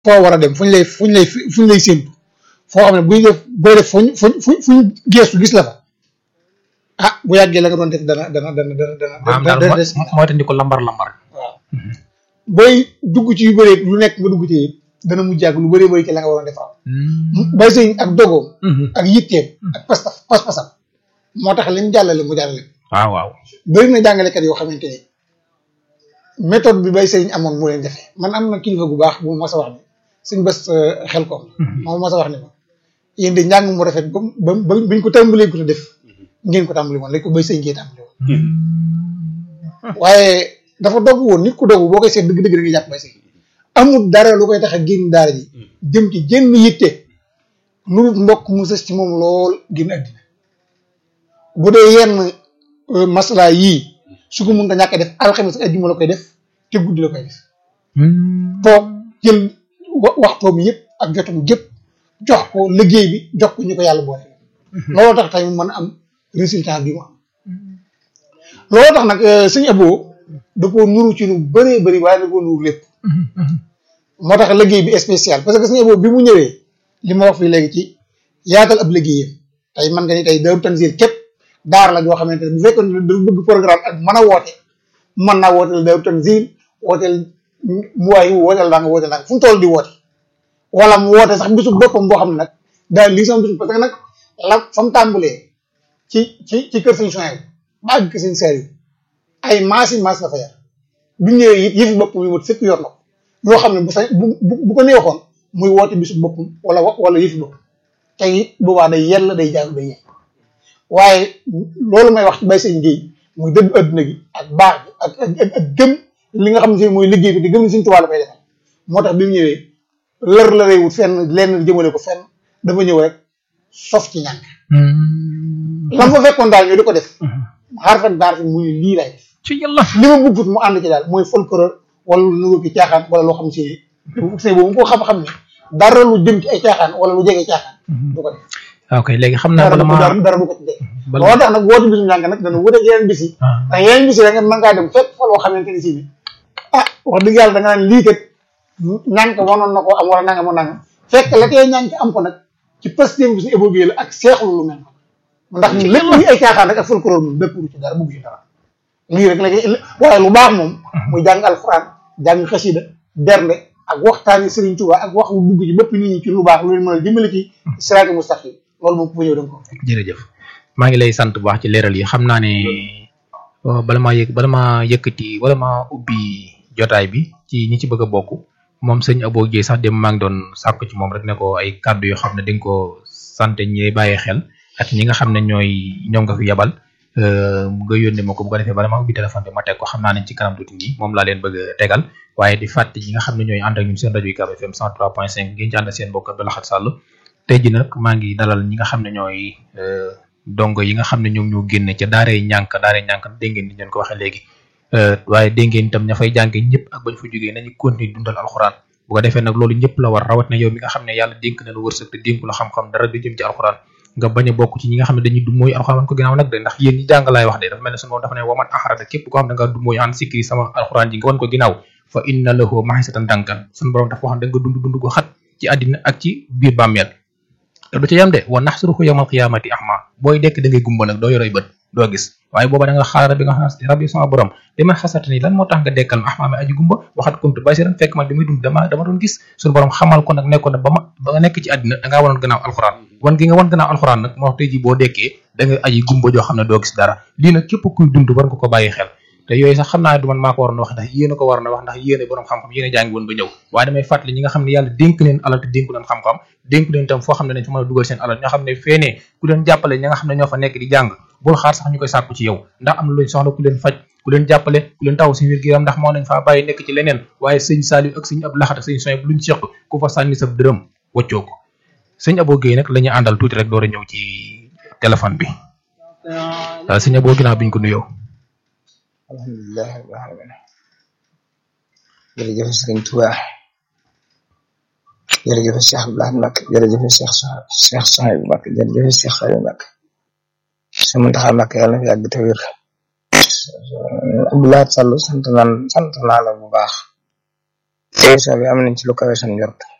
foo war a dem fuñ lay fuñ lay fuñ lay séntu foo xam ne buy def booy def fuñ fuñ fuñ fuñ geestu gis la fa ah bu yàggee la nga doon def dana dana dana dana dana maanaam dana daal dana des mooy tandi ko lambar lambar waaw booy dugg ci yu bëree lu nekk nga dugg ci it dana mujj ak lu bëree bëri ci la nga waroon defar bay sëñ ak dogoom ak yitteem ak pas pas-pasam moo tax lim jàllale mu jàllale waaw waaw bëri na jàngalekat yoo xamante ni méthode bi bay sëriñ amoon mu leen jafe man am na kilifa gu baax bu ma mos a wax ni suñ bés xel koom moom mos a wax ni ma yéen de njàng mu rafet ba ba ba biñ ko tàmbalee ko te def ngeen ko tàmbali woon lañ ko bay sëriñ ngeen tàmbali woon waaye dafa dogg woon nit ku dogg boo koy seet dëgg-dëgg da ngay jàpp bay sëriñ amul dara lu koy tax a génn daara ji jëm ci jënn yitte lu dul mbokk mu sës ci moom lool génn àddina bu dee yenn masla yii su ko mën nga ñàkk a def alxames ak ajjuma la koy def te guddi la koy def toog jël wa- waxtoom yëpp ak jotum jëpp jox ko liggéey bi jox ko ñu ko yàlla boole looloo tax tey mu mën a am résultat bi mu am looloo tax nag sëñ Abo da koo nuru ci lu bëree bëri waaye da koo nuru lépp moo tax liggéey bi spécial parce que sëñ Abo bi mu ñëwee li ma wax fii léegi ci yaatal ab liggéeyam tey man nga ni tey Daaru Tanzil képp daar la joo xamante ne bu fekkoon ne dafa bëgg programme ak mën a woote mën naa wooteel Daaru Tanzil wooteel muwaay wooteel daa nga wooteel daa nga fu mu toll di woote wala mu woote sax bisu boppam boo xam ne nag daal lii sama bisu parce que nag la fa mu tàmbalee ci ci ci kër sëñ Sonia ba àgg kër sëñ Seer yi ay maas yi maas la fa yar bu ñëwee it yëfi boppam yi mot sëkk yor na ko yoo xam ne bu sa bu bu ko neexoon muy woote bisu boppam wala wala yëfi boppam te it boobaa day yell day jàng day yell waaye loolu may wax ci bay sëñ Guèye muy dëgg adduna gi ak baax bi ak ak ak gëm li nga xam ne mooy liggéey bi di gëm ni suñu tubaab la koy defal moo tax bi mu ñëwee lër la réewut fenn lenn jëmale ko fenn dafa ñëw rek sof ci ñàkk lam fa fekkoon daal ñu di ko def xarfat baar fi muy lii lay def ci yàlla li ma bëggut mu ànd ci daal mooy folklore wala lu nuru ki caaxaan wala loo xam si sëñ boobu ko xam-xam ne dara lu jëm ci ay caaxaan wala lu jege caaxaan du ko def ok léegi xam naa dara bala du ma dara dara du ko ci dee bala loolu tax nag woote bisum njàng nag dana wute yeneen bis yi ah ndax yeneen bis yi da nga mën ngaa dem fekk fa loo xamante ni si ni ah wax dëgg yàlla da nga naan lii kat ñànk wanoon na ko am wala nanga mo nanga fekk la tey ñànk am ko nag ci pastéem bi su évolué la ak seexlu lu mel noonu ndax lépp luy ay caaxaan rek ak folklore moom dëpp ci dara bugg ci dara lii rek la waaye lu baax moom muy jàng alxuraan jàng xasida bernde ak waxtaani Serigne Touba ak wax lu dugg ci bëpp nit ñi ci lu baax lu leen mën a dimbali ci siraati mustaqim loolu moom ku fa ñëw da nga ko fekk jërëjëf maa ngi lay sant bu baax ci leeral yi xam naa ne euh, bala maa yëg bala maa yëkkati wala maa ubbi jotaay bi ci ñi ci bëgg a bokk moom sëñ Abo Guèye sax dem maa ngi doon sàkku ci moom rek ne ko ay kàddu yoo xam ne di nga ko sant ñi bàyyi xel ak ñi nga xam ne ñooy ñoom nga fi yabal euh, nga yónnee ma ko bu ko defee bala maa ubbi téléphone bi ma teg ko xam naa ne ci kanam tuuti nii moom laa leen bëgg a tegal waaye di fàtte ñi nga xam ne ñooy ànd ak ñun seen rajo UCAB FM 103.5 ngeen ci ànd ak seen mbokk Abdou Lahad Sall tey ji nag maa ngi dalal ñi nga xam ne ñooy euh, dongo yi nga xam ne ñoom ñoo génne ca daaree ñànk daaree ñànk dégg ngeen ni ñu leen ko waxee léegi euh, waaye dégg ngeen itam ña fay jànge ñëpp ak bañ fa jógee nañu continuer dundal alxuraan bu ko defee nag loolu ñëpp la war rawat na yow mi nga xam ne yàlla dénk na lu wërsëg te dénku la xam-xam dara du jëm ci alxuraan nga bañ a bokk ci ñi nga xam ne dañuy du mooy alxuraan wan ko ginnaaw nag de ndax yéen ñi jàng laay wax de dafa mel ne sunu moom dafa ne waman axarada képp koo xam ne nga du mooy an sikri sama alxuraan ji nga wan ko ginnaaw fa inna lahu mahisatan dankan sunu borom dafa wax ne da nga dund dund ko xat ci àddina ak ci biir bàmmeel te du ca yam de wa naxsuruhu yawmal qiyaamati ahma booy dekk da ngay gumba nag doo yoroy bët doo gis waaye booba da nga xaar bi nga xam ne rabbi sama borom li ma xasata ni lan moo tax nga dekkal ma ahma mi aji gumba waxat kuntu basiran fekk man li muy dund dama dama doon gis suñu borom xamal ko nag nekkoon na ba ma ba nga nekk ci àddina da ngaa wanoon gannaaw alxuraan wan gi nga wan gannaaw alxuraan nag moo wax tey ji boo dekkee da nga aji gumba joo xam ne doo gis dara lii nag képp kuy dund war nga ko bàyyi xel te yooyu sax xam naa ne du man maa ko waroon a wax ndax yéen a ko waroon a wax ndax yéen a borom xam-xam yéen a jàngi woon ba ñëw waaye damay fàttali ñi nga xam ne yàlla dénk leen alal te dénku leen xam-xam dénk leen itam foo xam ne dañ fa mën a dugal seen alal ñoo xam ne feenee ku leen jàppale ñi nga xam ne ñoo fa nekk di jàng bul xaar sax ñu koy sàkku ci yow ndax am na luñ soxla ku leen faj ku leen jàppale ku leen taw si wér gi yaram ndax moo nañ faa bàyyi nekk ci leneen waaye sëñ Saliou ak sëñ Abdou Lahad ak sëñ Soy bu luñ seq ku fa sànni sa dërëm waccoo ko sëñ Abo Guèye nag la ñuy àndal tuuti rek door a ñëw ci téléphone bi waaw sëñ Abo ginnaaw biñ ko nuyoo alhamdulilah rabbil alamin jërëjëf sëriñ Tuubaa jërëjëf Cheikh Abdoulaye Mbacke jërëjëf Cheikh Cheikh Souhaïbou Mbacke jërëjëf Cheikh Saliou Mbacke Sëriñ Mountakha Mbacke yàlla na fi yàgg te wér Abdoulaye Sall sant naan sant naa la bu baax émission bi am nañ ci lu kawe seen njort